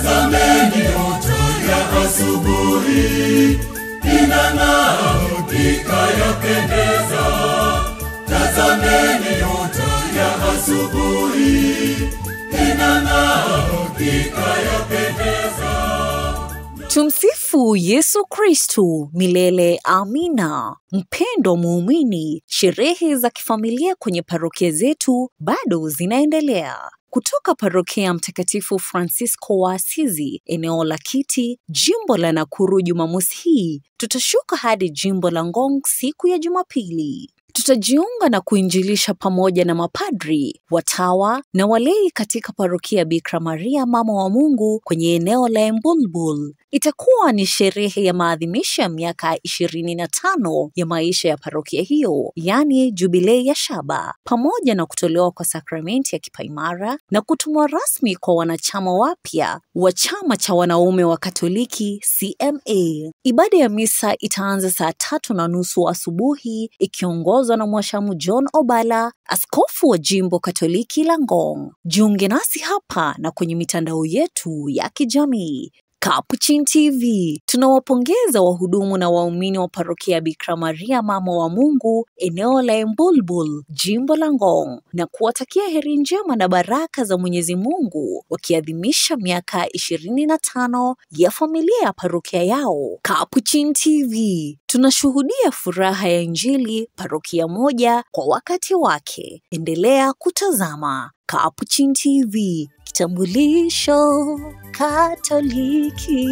Tazameni nyota ya asubuhi inang'aa, hakika yapendeza. Tazameni nyota ya asubuhi inang'aa, hakika yapendeza. Tumsifu Yesu Kristu milele amina. Mpendo muumini, sherehe za kifamilia kwenye parokia zetu bado zinaendelea. Kutoka parokia ya Mtakatifu Francisco wa Asizi, eneo la Kiti, jimbo la Nakuru, Jumamosi hii tutashuka hadi jimbo la Ngong siku ya Jumapili. Tutajiunga na kuinjilisha pamoja na mapadri, watawa na walei katika parokia Bikira Maria Mama wa Mungu kwenye eneo la Embulbul. Itakuwa ni sherehe ya maadhimisho ya miaka ishirini na tano ya maisha ya parokia hiyo, yaani jubilei ya shaba, pamoja na kutolewa kwa sakramenti ya kipaimara na kutumwa rasmi kwa wanachama wapya wa chama cha wanaume wa Katoliki CMA. Ibada ya misa itaanza saa tatu na nusu asubuhi ikiongozwa na mwashamu John Obala, askofu wa jimbo Katoliki la Ngong. Jiunge nasi hapa na kwenye mitandao yetu ya kijamii. Capuchin TV tunawapongeza wahudumu na waumini wa parokia ya Bikira Maria Mama wa Mungu eneo la Embulbul jimbo la Ngong na kuwatakia heri njema na baraka za Mwenyezi Mungu wakiadhimisha miaka ishirini na tano ya familia ya parokia yao. Capuchin TV tunashuhudia furaha ya Injili parokia moja kwa wakati wake. Endelea kutazama Capuchin TV, kitambulisho Katoliki.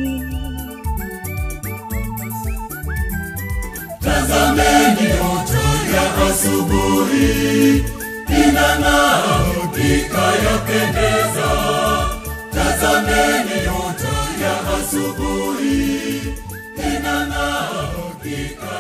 Tazameni nyota ya asubuhi inang'aa, hakika yapendeza. Tazameni nyota ya asubuhi inang'aa, hakika